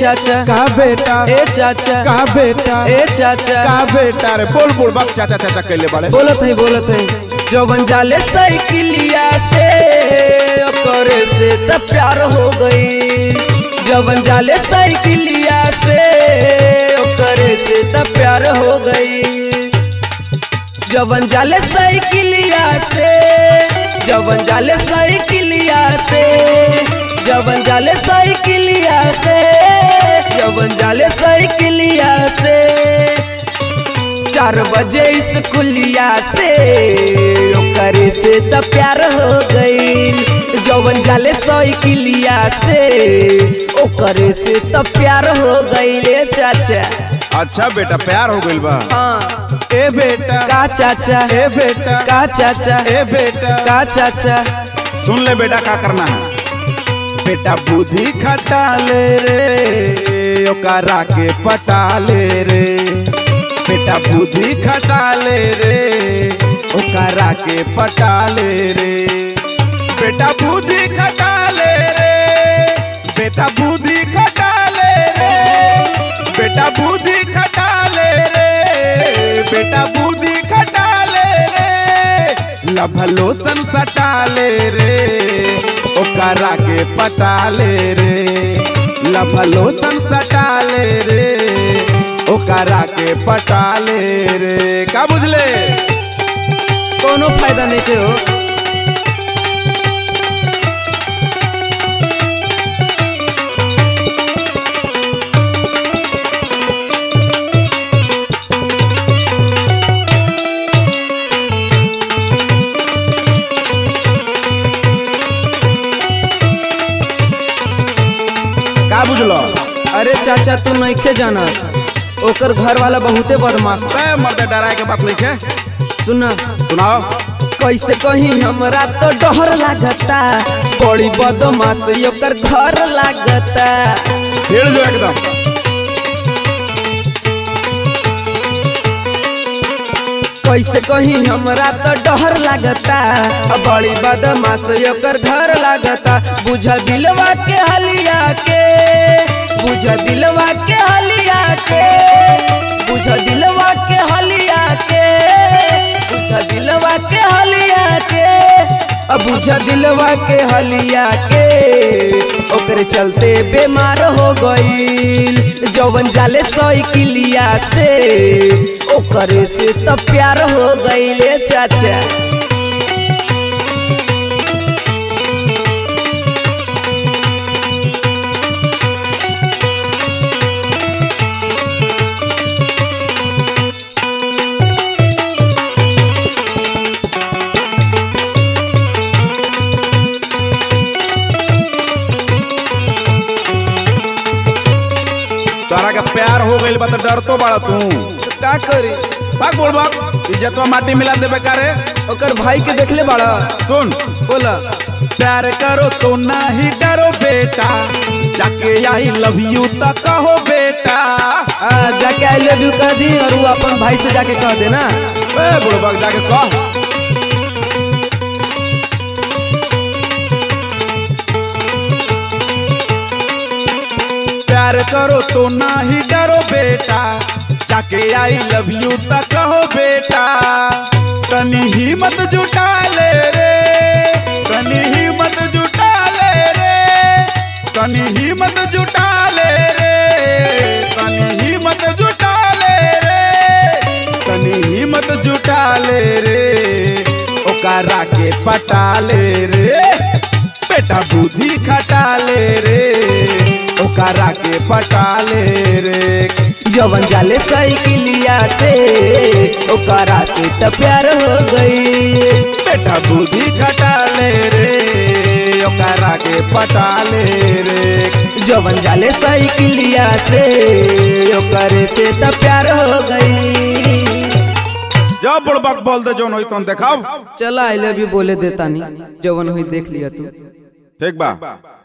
चाचा का बेटा ए चाचा का बेटा ए चाचा का बेटा रे बोल बोल बक चाचा चाचा कैले बाड़े बोलत है बोलत है जवन जाले साइकिलिया से करे से त प्यार हो गई जवन जाले साइकिलिया से करे से त प्यार हो गई जवन जाले साइकिलिया से जवन जाले साइकिलिया से जवन जाले साइकिलिया से जवन जाले साइकिलिया से चार बजे स्कूलिया से ओकरे से त प्यार हो गई जवन जाले साइकिलिया से ओकरे से त प्यार हो गई चाचा अच्छा बेटा प्यार हो गइल बा हाँ ए बेटा का चाचा ए बेटा का चाचा ए बेटा का चाचा सुन ले बेटा का करना है बेटा बुद्धि खटा ले रे ओकरा के पटा ले रे बेटा बुद्धि खटा ले रे ओकरा के पटा ले रे बेटा बुद्धि खटा ले रे बेटा बुद्धि खटा ले रे बेटा बुद्धि खटा ले रे बेटा बुद्धि खटा ले रे लभलोसन सटा ले रे ओकरा के पटा ले रे लभलोसन सटा ले रे ओकरा के पटा ले रे का बुझले कोनो फायदा नहीं के हो का बुझलो अरे चाचा तू नइखे जाना ओकर घर वाला बहुते बदमाश बा। बे मर्दे डराए के बात लिखे सुना सुनाओ कैसे कहीं हमरा तो डर लागता बड़ी बदमाश ओकर घर लागता हिड़ जो एकदम कैसे कहीं हमरा तो डर लागता बड़ी बदमाश ओकर घर लागता बुझ दिलवा के हलिया के बुझ दिलवा के हलिया के बुझ दिलवा के हलिया के बुझ दिलवा के हलिया के अब बुझ दिलवा के हलिया के ओकरे चलते बीमार हो गईल जवन जाले साइकिलिया से ओकरे से त प्यार हो गईले चाचा तोरा के प्यार हो गइल बा तो डर तो बड़ा तू तो का करी भाग बोल भाग इज्जतवा माटी मिला देबे करे ओकर भाई के देखले बाड़ा सुन बोला प्यार करो तो नहीं डरो बेटा जाके आई लव यू तो कहो बेटा आ, जाके आई लव यू कह दी और वो अपन भाई से जाके कह देना ए बुढ़बक जाके कह प्यार करो तो नहीं डरो बेटा जाके आई लव यू तो कहो बेटा तनी हिम्मत जुटा ले रे तनी हिम्मत जुटा ले रे तनी हिम्मत जुटा ले रे तनी हिम्मत जुटा ले रे तनी हिम्मत जुटा ले रे ओकरा के पटा ले रे बेटा बुद्धि खटा ले रे ओकरा के पटा ले रे जवन जाले साइकिलिया से ओकरा से त प्यार हो गई बेटा बुद्धि खटा ले रे ओकरा के पटा ले रे जवन जाले साइकिलिया से ओकरे से त प्यार हो गई जब बुड़बक बोल दे जोन होई तोन देखाव चला आई लव यू बोले देता नहीं जवन हुई देख लिया तू ठीक बा